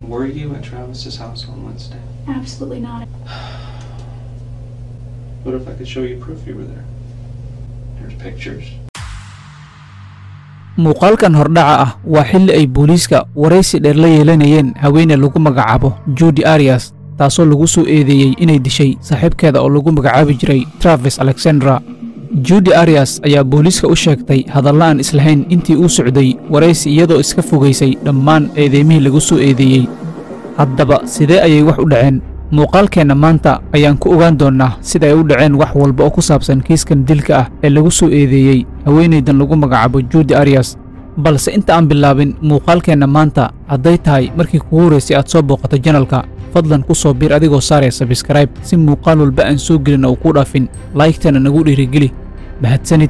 Were you at Travis's house on Wednesday? Absolutely not. What if I could show you proof you were there? There's pictures. muuqaalkan hordhaca ah waa xilli ay booliiska waraysi dheer la yeelanayeen haweeney lagu magacaabo judy arias taasoo lagu soo eedeeyey inay dishay saaxiibkeeda oo lagu magacaabi jiray travis alexandra judy arias ayaa booliiska u sheegtay hadalla aan islahayn intii uu socday waraysi iyadoo iska fogaysay dhammaan eedeymihii lagu soo eedeeyey haddaba sidee ayay wax u dhaceen muuqaalkeenna maanta ayaan ku ogaan doonnaa sida ay u dhaceen wax walba oo ku saabsan kiiskan dilka ah ee lagu soo eedeeyey haweenaydan lagu magacaabo judy arias balse inta aan bilaabin muuqaalkeenna maanta hadday tahay markii kugu horraysay aad soo booqato janalka fadlan ku soo biir adigoo saaraya sabskrayb si muuqaal walba aan soo gelin oo kuu dhaafin laygtana nagu dhiirigeli mahadsanid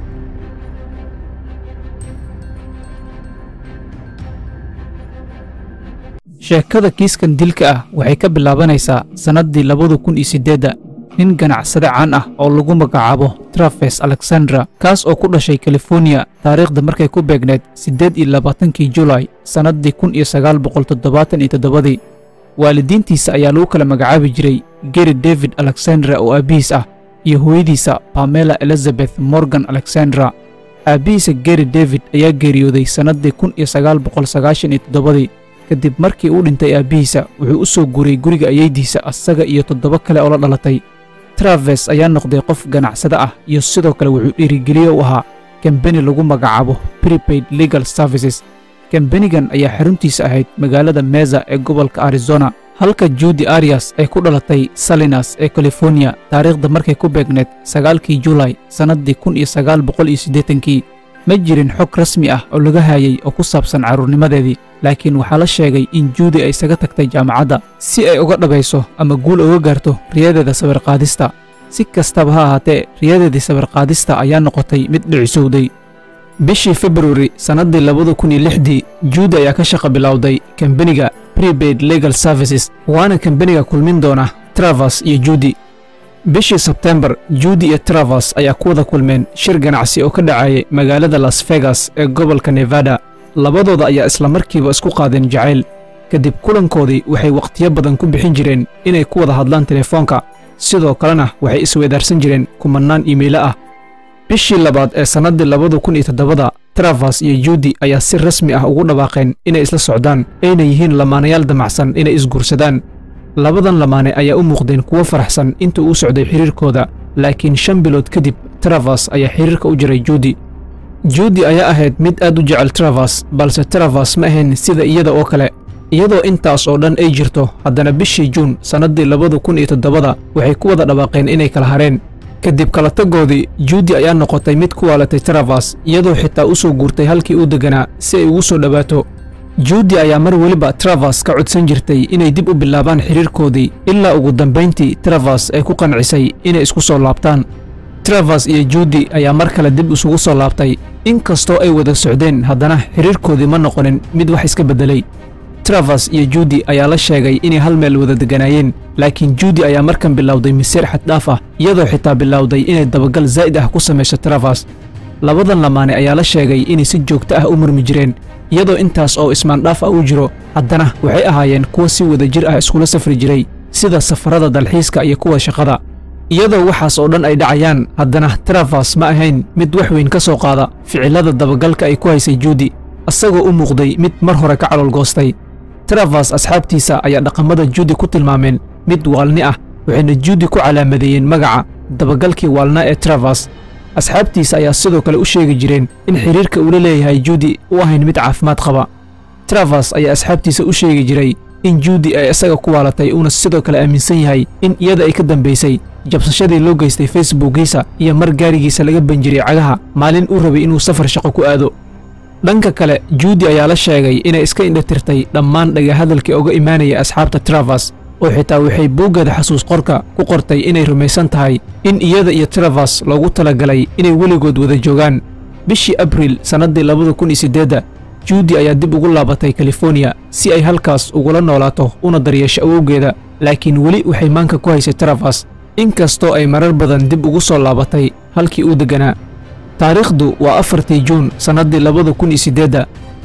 sheekada kiiskan dilka ah waxay ka bilaabanaysaa sannaddii labada kun iyo siddeedda nin ganacsade caan ah oo lagu magacaabo trafes alexandra kaas oo ku dhashay californiya taariikhda markay ku beegneed siddeed iyo labaatankii julay sannaddii kun iyo sagaal boqol toddobaatan iyo toddobadii waalidiintiisa ayaa lagu kala magacaabi jiray geri david alexandra oo aabbihiis ah iyo hooyadiisa bamela elizabeth morgan alexandra aabbihiisa geri david ayaa geeriyooday sannaddii kun iyo sagaal boqol sagaashan iyo toddobadii kadib markii uu dhintay aabbihiisa wuxuu u soo guuray guriga ayeydiisa asaga iyo toddoba kale oo la dhalatay traves ayaa noqday qof ganacsade ah iyo sidoo kale wuxuu dhiirigeliye u ahaa kambeni lagu magacaabo prepaid legal services kambenigan ayaa xaruntiisa ahayd magaalada meza ee gobolka arizona halka judy arias ay ku dhalatay salinas ee californiya taariikhda markay ku beegneed sagaalkii julay sannaddii kun iyo sagaal boqol iyo siddeetankii ma jirin xog rasmi ah oo laga haayay oo ku saabsan carruurnimadeedii laakiin waxaa la sheegay in juudi ay isaga tagtay jaamacadda si ay uga dhabayso ama guul uga gaarto riyadeeda sawirqaadista si kastaba ha ahaatee riyadeedii sawirqaadista ayaa noqotay mid dhicisowday bishii februari sannaddii labada kun iyo lixdii juudi ayaa ka shaqo bilowday kambeniga prepaid legal services waana kambeniga kulmin doona travers iyo juudi bishii sebtembar juudi iyo travers ayaa ku wada kulmeen shir ganacsi oo ka dhacayay magaalada las vegas ee gobolka nevada labadooda ayaa isla markiiba isku qaadeen jacayl kadib kulankoodii waxay wakhtiyo badan ku bixin jireen inay ku wada hadlaan telefoonka sidoo kalena waxay isweedaarsan jireen kumannaan iimaylo ah bishii labaad ee sannaddii labada kun iyo toddobada travers iyo juudi ayaa si rasmi ah ugu dhawaaqeen inay isla socdaan ayna yihiin lamaanayaal damacsan inay isguursadaan labadan lamaane ayaa u muuqdeen kuwo faraxsan inta uu socday xidhiirkooda laakiin shan bilood kadib travers ayaa xidhiirka u jiray juudi juudi ayaa ahayd mid aad u jecel travers balse travers ma ahayn sida iyada oo kale iyadoo intaas oo dhan ay jirto haddana bishii juun sannaddii labada kun iyo toddobada waxay ku wada dhawaaqeen inay kala hareen kadib kala tagoodii juudi ayaa noqotay mid ku waalatay travers iyadoo xitaa u soo guurtay halkii uu degganaa si ay ugu soo dhowaato juudi ayaa mar weliba travers ka codsan jirtay inay dib u bilaabaan xidhiirkoodii ilaa ugu dambayntii travers ay ku qancisay inay isku soo laabtaan travers iyo juudi ayaa mar kale dib isugu soo laabtay inkastoo ay wada socdeen haddana xidhiirkoodii ma noqonin mid wax iska beddelay travers iyo juudi ayaa la sheegay inay hal meel wada degganaayeen laakiin juudi ayaa markan bilowday masiir xaddhaaf ah iyadoo xitaa bilowday inay dabagal zaa'id ah ku samayso travers labadan lamaane ayaa la sheegay inay si joogto ah u murmi jireen iyadoo intaas oo ismaandhaaf ah u jiro haddana waxay ahaayeen kuwa si wada jir ah iskula safri jiray sida safarada dalxiiska iyo kuwa shaqada iyadoo waxaas oo dhan ay dhacayaan haddana travers ma ahayn mid wax weyn ka soo qaada ficillada dabagalka ay ku haysay juudi isagoo u muuqday mid mar hore ka caloolgoostay travers asxaabtiisa ayaa dhaqamada juudi ku tilmaameen mid waalni ah waxayna juudi ku calaamadeeyeen magaca dabagalkii waalna ee travers asxaabtiisa ayaa sidoo kale u sheegi jireen in xidhiirka uula leeyahay juudi u ahayn mid caafimaad qaba travers ayaa asxaabtiisa u sheegi jiray in juudi ay isaga ku waalatay uuna sidoo kale aaminsan yahay in iyada ay ka dambaysay jabsashadii loo geystay facebookiisa iyo mar gaarigiisa laga banjiray cagaha maalin uu rabay inuu safar shaqo ku aado dhanka kale juudi ayaa la sheegay inay iska indhatirtay dhammaan dhagahadalkii uga imaanaya asxaabta travers oo xitaa waxay buuggeeda xasuus qorka ku qortay inay rumaysan tahay in iyada iyo travers loogu talagalay inay weligood wada joogaan bishii abriil sannaddii labada kun iyo siddeedda juudi ayaa dib ugu laabatay californiya si ay halkaas ugula noolaato una daryeesho awowgeeda laakiin weli waxay maanka ku haysay travers inkastoo ay marar badan dib ugu soo laabatay halkii uu degganaa taariikhdu waa afartii juun sannaddii labada kun iyo siddeedda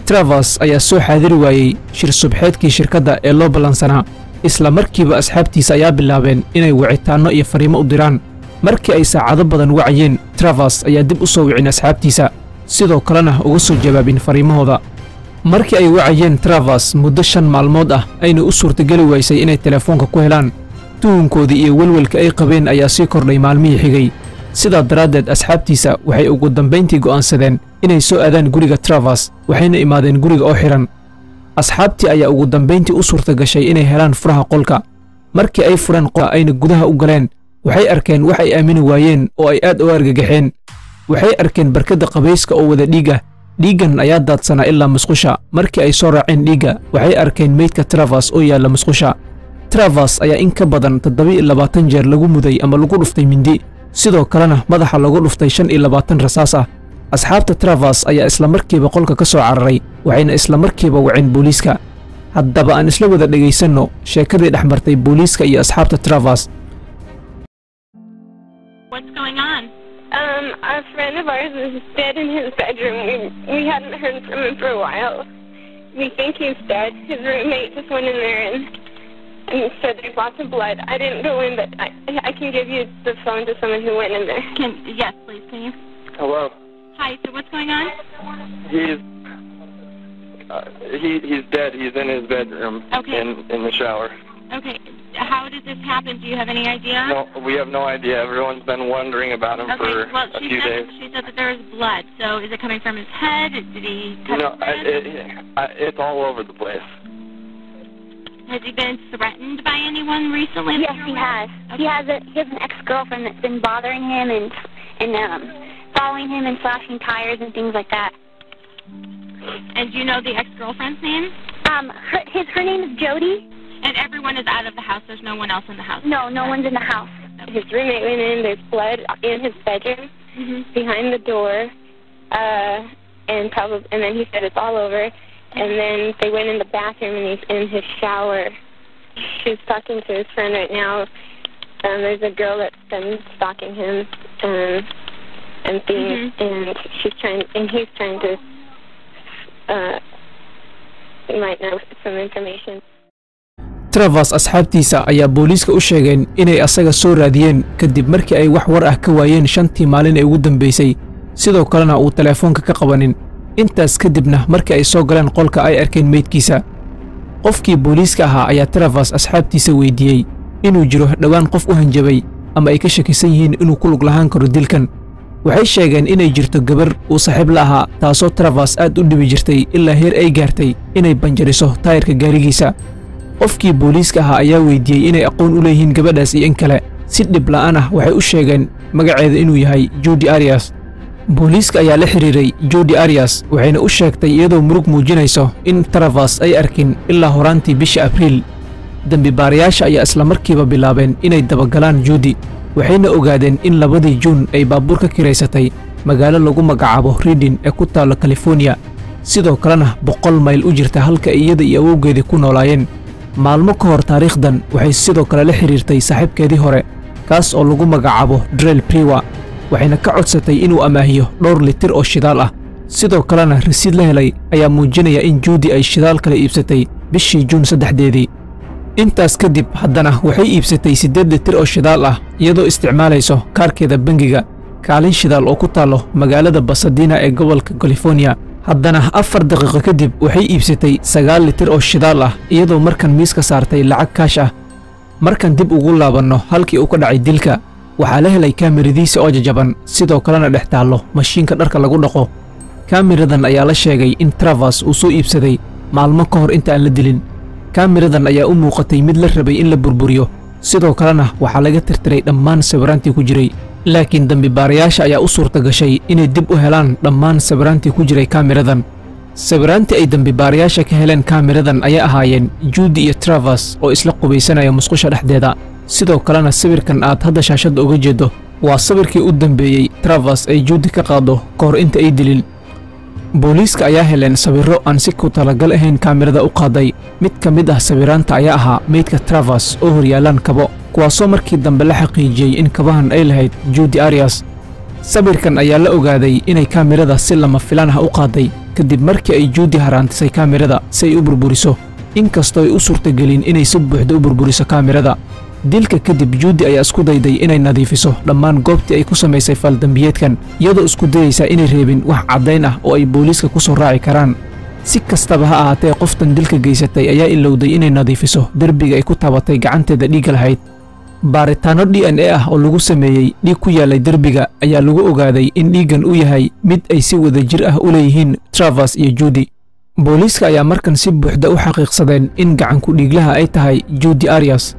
travers ayaa soo xaadiri waayey shir subxeedkii shirkadda ee loo ballansanaa isla markiiba asxaabtiisa ayaa bilaabeen inay wicitaanno iyo fariimo u diraan markii ay saacado badan wacayeen travers ayaa dib u soo wicin asxaabtiisa sidoo kalena uga soo jawaabin fariimahooda markii ay wacayeen travers muddo shan maalmood ah ayna u suurtageli waysay inay telefoonka ku helaan tuhunkoodii iyo welwelka ay qabeen ayaa sii kordhay maalmihii xigay sidaa daraaddeed asxaabtiisa waxay ugu dambayntii go'aansadeen inay soo aadaan guriga travers waxayna imaadeen guriga oo xidhan asxaabtii ayaa ugu dambayntii u suurta gashay inay helaan furaha qolka markii ay fureen qolka ayna gudaha u galeen waxay arkeen wax ay aamini waayeen oo ay aad u argagaxeen waxay arkeen barkadda qabayska oo wada dhiig ah dhiiggan ayaa daadsanaa ilaa musqusha markii ay soo raaceen dhiigga waxay arkeen meydka travers oo yaalla musqusha travers ayaa in ka badan toddoba-iyo labaatan jeer lagu muday ama lagu dhuftay mindi sidoo kalena madaxa lagu dhuftay shan iyo labaatan rasaas ah asxaabta travers ayaa isla markiiba qolka ka soo cararay waxayna isla markiiba waceen booliiska haddaba aan isla wada dhegaysanno sheekadii dhex martay booliiska iyo asxaabta travers What's going on? Um, a friend of ours is dead in his bedroom. We we hadn't heard from him for a while. We think he's dead. His roommate just went in there and and said there's lots of blood. I didn't go in, but I I can give you the phone to someone who went in there. Can yes, please, can you? Hello. Hi. So what's going on? He's uh, he he's dead. He's in his bedroom Okay. in in the shower. Okay. How did this happen? Do you have any idea? No, we have no idea. Everyone's been wondering about him Okay. for Well, a she few said days. she said that there was blood. So is it coming from his head? Did he cut No, his I, wrist? it, I, it's all over the place. Has he been threatened by anyone recently? that Yes, you're he aware has. of? He has a he has an ex girlfriend that's been bothering him and and um following him and slashing tires and things like that. And do you know the ex-girlfriend's name? Um, her, his her name is Jody. And everyone is out of the house. There's no one else in the house. No, no one's in the house. His roommate went in. There's blood in his bedroom hmm behind the door, uh, and probably and then he said it's all over. And then they went in the bathroom and he's in his shower. She's talking to his friend right now. Um, there's a girl that's been stalking him, um, and things, and she's trying, and he's trying to, uh, you might know some information. travers asxaabtiisa ayaa booliiska u sheegeen inay asaga soo raadiyeen kadib markii ay wax war ah ka waayeen shantii maalin ee ugu dambaysay sidoo kalena uu teleefoonka ka qabanin intaas kadibna markii ay soo galeen qolka ay arkeen meydkiisa qofkii booliiska ahaa ayaa travers asxaabtiisa weydiiyey inuu jiro dhowaan qof u hanjabay ama ay ka shakisan yihiin inuu ku lug lahaan karo dilkan waxay sheegeen inay jirto gabar uu saaxiib la ahaa taasoo travers aad u dhibi jirtay ilaa heer ay gaartay inay banjariso taayirka gaarigiisa qofkii booliiska ahaa ayaa weydiiyey inay aqoon u leeyihiin gabadhaas iyo in kale si dhib la'aan ah waxay u sheegeen magaceeda inuu yahay judi arias booliiska ayaa la xidhiiray judi arias waxayna u sheegtay iyadoo murug muujinayso in travers ay arkin ilaa horaantii bisha abriil dembibaarayaasha ayaa isla markiiba bilaabeen inay dabagalaan juudi waxayna ogaadeen in labadii juun ay baabuur ka kiraysatay magaalo lagu magacaabo ridin ee ku taalla californiya sidoo kalena boqol mayl u jirta halka iyada iyo awowgeedii ku noolaayeen maalmo ka hor taariikhdan waxay sidoo kale la xidhiirtay saaxiibkeedii hore kaas oo lagu magacaabo drel priwa waxayna ka codsatay inuu amaahiyo dhowr litir oo shidaal ah sidoo kalena rasiid la helay ayaa muujinaya in juudi ay shidaal kale iibsatay bishii juun saddexdeedii intaas kadib haddana waxay iibsatay siddeed litir oo shidaal ah iyadoo isticmaalayso kaarkeeda bangiga kaalin shidaal oo ku taallo magaalada basadina ee gobolka californiya haddana afar daqiiqo kadib waxay iibsatay sagaal litir oo shidaal ah iyadoo markan miiska saartay lacag kaash ah markan dib ugu laabanno halkii uu ka dhacay dilka waxaa la helay kaamiradiisa oo jajaban sidoo kalena dhex taallo mashiinka dharka lagu dhaqo kaamiradan ayaa la sheegay in travers uu soo iibsaday maalmo ka hor inta aan la dilin kaamiradan ayaa u muuqatay mid la rabay in la burburiyo sidoo kalena waxaa laga tirtiray dhammaan sawiraantii ku jiray laakiin dembibaarayaasha ayaa u suurta gashay inay dib u helaan dhammaan sawiraantii ku jiray kaamiradan sawiraantii ay dembibaarayaasha ka heleen kaamiradan ayay ahaayeen juudi iyo travers oo isla qubaysanaya musqusha dhexdeeda sidoo kalena sawirkan aad hadda shaashadda uga jeeddo waa sawirkii u dambeeyey travers ay juudi ka qaado ka hor inta ay dilin booliiska ayaa heleen sawirro aan si ku talagal ahayn kaamirada u qaaday mid ka mid ah sawiraanta ayaa ahaa meydka travers oo horyaalaan kabo kuwaasoo markii dambe la xaqiijiyey in kabahan ay lahayd juudi arias sawirkan ayaa la ogaaday inay kaamirada si lama filaan ah u qaaday kadib markii ay juudi haraantisay kaamirada si ay u burburiso inkastoo ay u suurtagelin inay si buuxda u burburiso kaamirada dilka kadib juudi ayaa isku dayday inay nadiifiso dhammaan goobtii ay ku samaysay faaldambiyeedkan iyadoo isku dayaysa inay reebin wax caddayn ah oo ay booliiska ku soo raaci karaan si kastaba ha ahaatee qoftan dilka geysatay ayaa ilowday inay nadiifiso derbiga ay ku taabatay gacanteeda dhiigga lahayd baaritaanno d n a ah oo lagu sameeyey dhiig ku yaallay derbiga ayaa lagu ogaaday in dhiiggan u yahay mid ay si wadajir ah u leeyihiin travers iyo juudi booliiska ayaa markan si buuxda u xaqiiqsadeen in gacanku dhiiglaha ay tahay juudi arias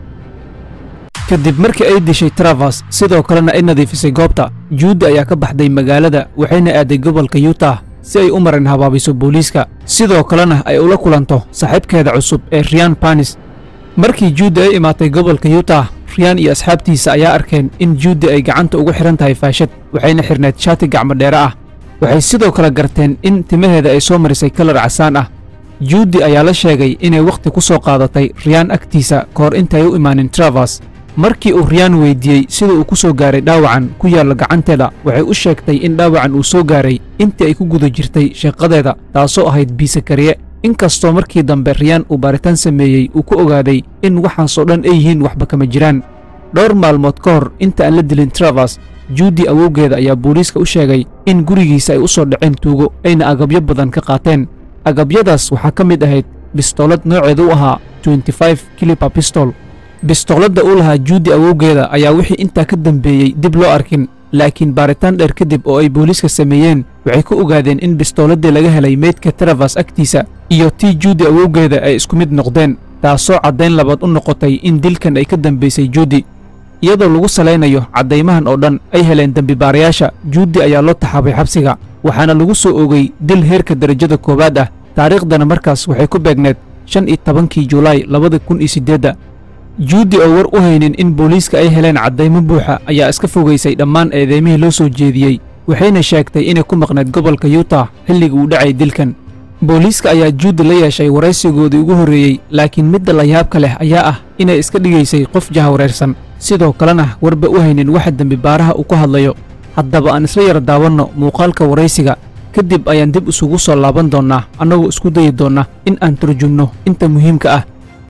kadib markii ay dishay travers sidoo kalena ay nadiifisay goobta juudi ayaa ka baxday magaalada waxayna aaday gobolka yutah si ay u marin habaabiso booliiska sidoo kalena ay ula kulanto saaxiibkeeda cusub ee riyan banis markii juudi ay imaatay gobolka yutah riyan iyo asxaabtiisa ayaa arkeen in juudi ay gacanta ugu xidhan tahay faashad waxayna xidhneed shaati gacmo dheere ah waxay sidoo kale garteen in timaheeda ay soo marisay kalar casaan ah juudi ayaa la sheegay inay wakhti ku soo qaadatay riyaan agtiisa ka hor intaay u imaanin travers markii uu riyaan weyddiiyey sida uu ku soo gaaray dhaawacan ku yaalla gacanteeda waxay u sheegtay in dhaawacan uu soo gaaray intii ay ku guda jirtay shaqadeeda taasoo ahayd biisakariye inkastoo markii dambe riyaan uu baaritaan sameeyey uu ku ogaaday in waxaasoo dhan ay yihiin waxba kama jiraan dhowr maalmood ka hor inta aan la dilin travers juudi awowgeeda ayaa booliiska u sheegay in gurigiisa ay u soo dhaceen tuugo ayna agabyo badan ka qaateen agabyadaas waxaa ka mid ahayd bistoolad nooceeda u ahaa kiliba bistol bistooladda uu lahaa juudi awowgeeda ayaa wixii intaa ka dambeeyey dib loo arkin laakiin baaritaan dheer kadib oo ay booliiska sameeyeen waxay ku ogaadeen in bistooladii laga helay meydka travers agtiisa iyo tii juudi awowgeeda ay isku mid noqdeen taasoo caddayn labaad u noqotay in dilkan ay ka dambaysay juudi iyadoo lagu salaynayo caddaymahan oo dhan ay heleen dembibaarayaasha juudi ayaa loo taxaabay xabsiga waxaana lagu soo ogay dil heerka derajada koowaad ah taariikhdana markaas waxay ku beegneed shan iyo tobankii julaay labada kun iyo siddeedda juudi oo war u haynin in booliiska ay heleen caddaymo buuxa ayaa iska fogaysay dhammaan eedeymihii loo soo jeediyey waxayna sheegtay inay ku maqneed gobolka yutah xilligii uu dhacay dilkan booliiska ayaa juudi la yeeshay waraysigoodii ugu horreeyey laakiin midda layaabka leh ayaa ah inay iska dhigaysay qof jahawareersan sidoo kalena warba u haynin waxa dembibaaraha uu ku hadlayo haddaba aan isla yar daawanno muuqaalka waraysiga kadib ayaan dib isugu soo laaban doonnaa annagoo isku dayi doonna in aan turjumno inta muhiimka ah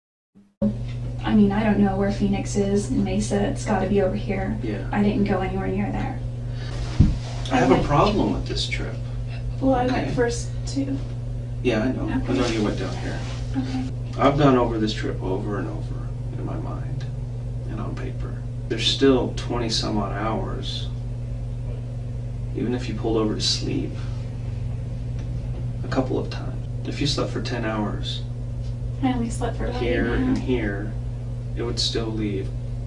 I mean, I don't know where Phoenix is in Mesa. It's got to be over here. Yeah. I didn't go anywhere near there. I have a problem with this trip. Well, I Okay. went first too. Yeah, I know. I Okay. know you went down here. Okay. I've gone over this trip over and over in my mind and on paper. There's still 20 some odd hours, even if you pulled over to sleep a couple of times. If you slept for 10 hours I only slept for about here eight and and a half. here, it would still leave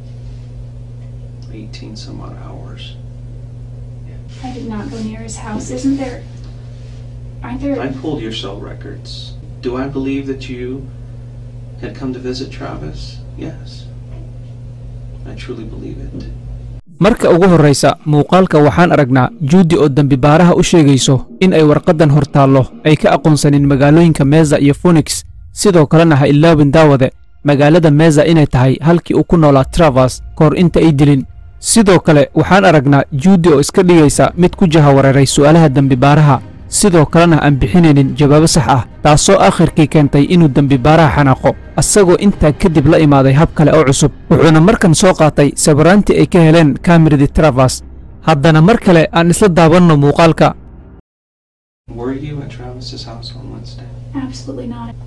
18 some odd hours. I did not go near his house. Isn't there? Aren't there? I pulled your cell records. Do I believe that you had come to visit Travis? Yes. I truly believe it. marka ugu horraysa muuqaalka waxaan aragnaa juudi oo dembibaaraha u sheegayso in ay warqaddan hor taallo ay ka aqoonsanin magaalooyinka meza iyo phoenix sidoo kalena ha ilaawin daawade magaalada meza inay tahay halkii uu ku noolaa travers ka hor inta ay dilin sidoo kale waxaan aragnaa juudi oo iska dhigaysa mid ku jahawareeray su'aalaha dembibaaraha sidoo kalena aan bixinaynin jawaabo sax ah taasoo aakhirkii keentay inuu dembibaaraha xanaaqo asagoo intaa kadib la imaaday hab kale oo cusub wuxuuna markan soo qaatay sawiraantii ay ka heleen kamiradii travers haddana mar kale aan isla daawanno muuqaalka Were you at Travis's house on Wednesday? Absolutely not.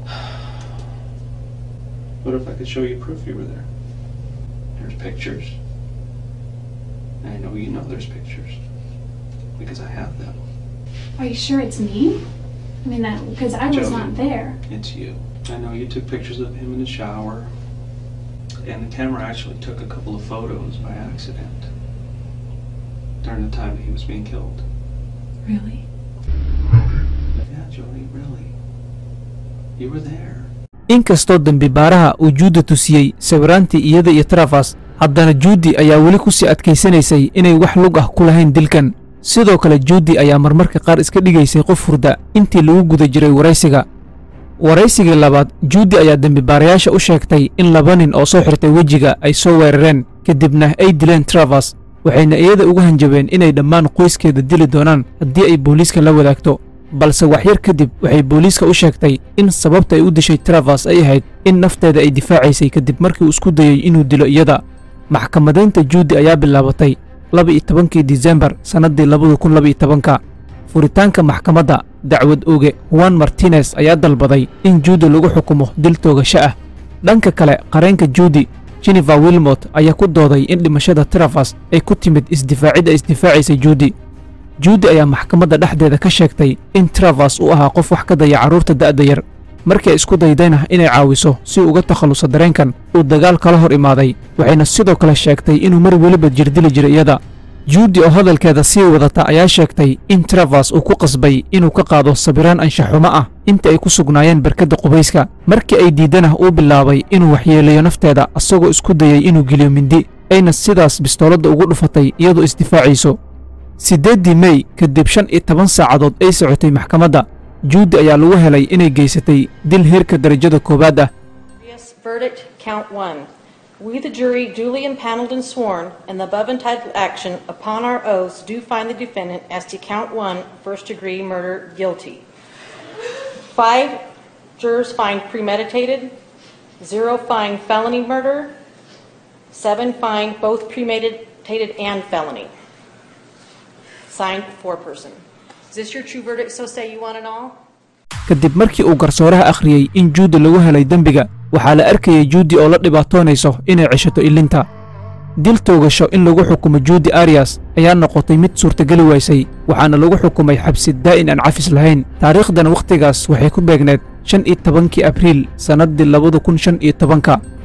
What if I could show you proof you were there? There's pictures. I know you know there's pictures. Because I have them. Are you sure it's me? I mean that because I was Joey. not there. It's you. I know you took pictures of him in the shower. And the camera actually took a couple of photos by accident. During the time that he was being killed. Really? Yeah, Jody, really. You were there. inkastoo dembibaaraha uu juudi tusiyey sawiraantii iyada iyo travers haddana juudi ayaa weli ku sii adkaysanaysay inay wax lug ah ku lahayn dilkan sidoo kale juudi ayaa marmarka qaar iska dhigaysay qof hurda intii lagu guda jiray waraysiga waraysigii labaad juudi ayaa dembibaarayaasha u sheegtay in laba nin oo soo xirtay wejiga ay soo weerareen kadibna ay dileen travers waxayna iyada uga hanjabeen inay dhammaan qoyskeeda dili doonaan haddii ay booliiska la wadaagto balse waxyar kadib waxay booliiska u sheegtay in sababta ay u dishay travers ay ahayd in nafteeda ay difaacaysay kadib markii uu isku dayey inuu dilo iyada maxkamadaynta juudi ayaa bilaabatay laba-iyo tobankii disembar sannaddii labada kun laba-iyo tobanka furitaanka maxkamadda dacwad oge juan martinez ayaa dalbaday in juudi lagu xukumo dil toogasho ah dhanka kale qareenka juudi jennifer wilmot ayaa ku dooday in dhimashada travers ay ku timid isdifaacidda isdifaacaysay juudi juudi ayaa maxkamadda dhexdeeda ka sheegtay in travers uu ahaa qof wax ka daya carruurta da'da yar markii ay isku daydayna inay caawiso si uga takhalluso dareenkan uu dagaal kala hor imaaday waxayna sidoo kale sheegtay inuu mar weliba jirdili jiray iyada juudi oo hadalkeeda sii wadata ayaa sheegtay in travers uu ku qasbay inuu ka qaado sabiraan anshaxumo ah inta ay ku sugnaayeen barkadda qubayska markii ay diiddana uu bilaabay inuu waxyeeleeyo nafteeda asagoo isku dayay inuu geliyo mindi ayna sidaas bistooladda ugu dhufatay iyadoo isdifaacayso siddeeddii mey kadib shan iyo toban saacadood ay socotay maxkamadda juudi ayaa lagu helay inay geysatay dil heerka darajada koowaad ah Yes, verdict, count one. We, the jury, duly impaneled and sworn, in the above entitled action, upon our oaths, do find the defendant as to count one, first degree murder, guilty. Five jurors find premeditated, zero find felony murder, seven find both premeditated and felony. Signed, four-person. Is this your true verdict, so say you want it all? kadib markii uu garsooraha akhriyey in juudi lagu helay dembiga waxaa la arkayay juudi oo la dhibaatoonayso inay ceshato ilinta dil toogasho in lagu xukumo juudi arias ayaa noqotay mid suurtageli waysay waxaana lagu xukumay xabsi daa'in aan cafis lahayn taariikhdan wakhtigaas waxay ku beegneed shan iyo tobankii abriil sannaddii labada kun shan iyo tobanka